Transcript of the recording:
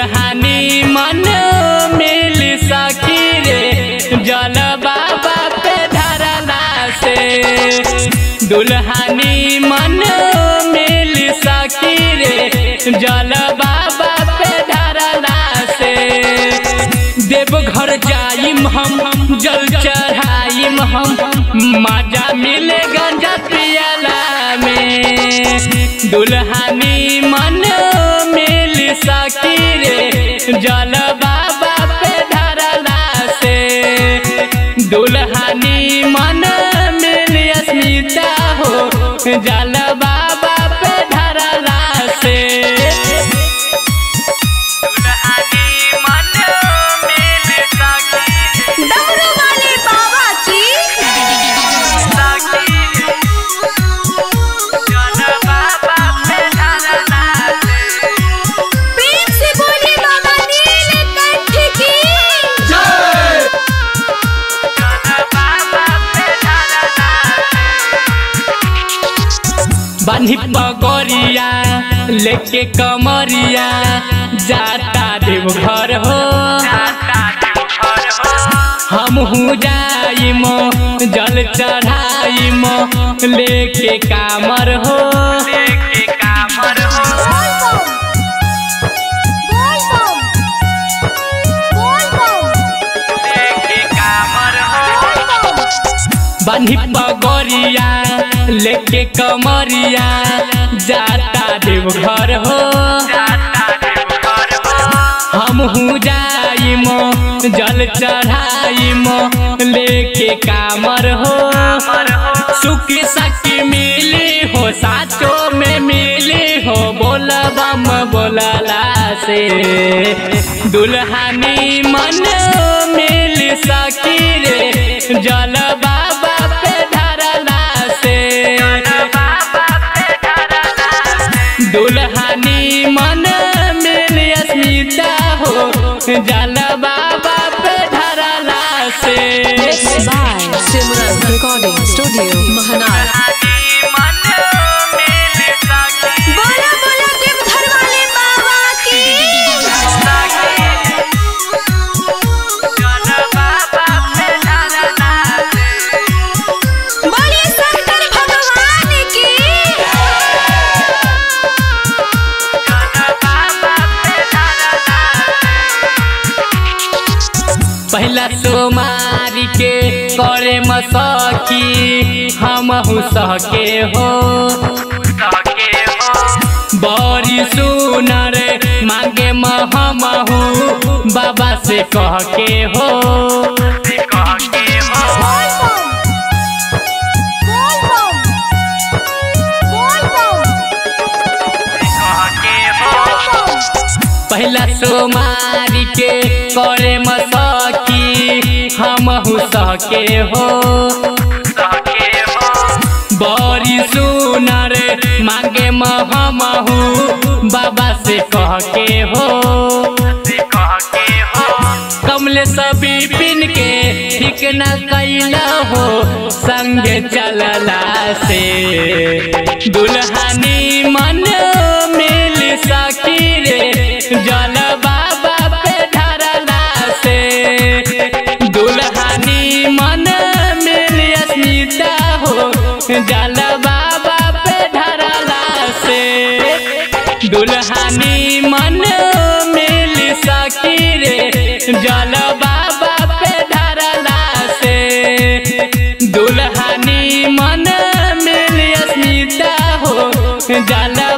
दुल्हानी मन मिल सकी रे जल बाबा पे धरला से दुल्हानी मन मिल सकी रे जल बाबा पे धरला से देवघर जाइम हम जल चढ़ाइम हम मजा मिले गंजा पियला में दुल्हानी मन मिल सकी रे जल बाबा पे धरला से दुल्हानी मन मिल अस्मिता हो जल बाबा पे धरला से डमरू वाले बाबा की प्रेम से बोले बाबा नीलकंठ की बानी पगोरिया लेके कमरिया जाता देवघर हो हम हूँ जाइम जल चढ़ाइम लेके कामर हो बोल बम बोल बम बोल बम बानी पगोरिया लेके कमरिया जाता देवघर हो हम हूँ जाइम जल चढ़ाइम लेके कामर हो सुख सखी मिली हो साचो में मिली हो बोला बम बोलला से दुल्हानी मन मिल सकी रे जल बाबा पे धरला से दुल्हानी मन मिल अस्मिता हो जल बाबा पे धरला से by Simran Recording Studio, Mahanar. बोला बोला देवघर वाले बाबा की बोलिए शंकर भगवान की पहला सोमारी के करे मसकी हम सके हो बड़ी सुनर मांगे महमहू बाबा से कह के हो बोल बम बोल बम बोल बम पहला सोमारी के करे मसकी हम सके हो बड़ी सुनर मांगे महमहू बाबा से कह के हो कमले सभी पिन के ठीक न कैला हो संगे चलला से दुल्हानी मन मिल सकी रे जल बाबा पे धरला से दुल्हानी मन मिल अस्मिता हो जल बाबा पे धरला से दुल्हानी मन मिल सकी रे जल बाबा पे धरला से दुल्हानी मन मिल अस्मिता हो जल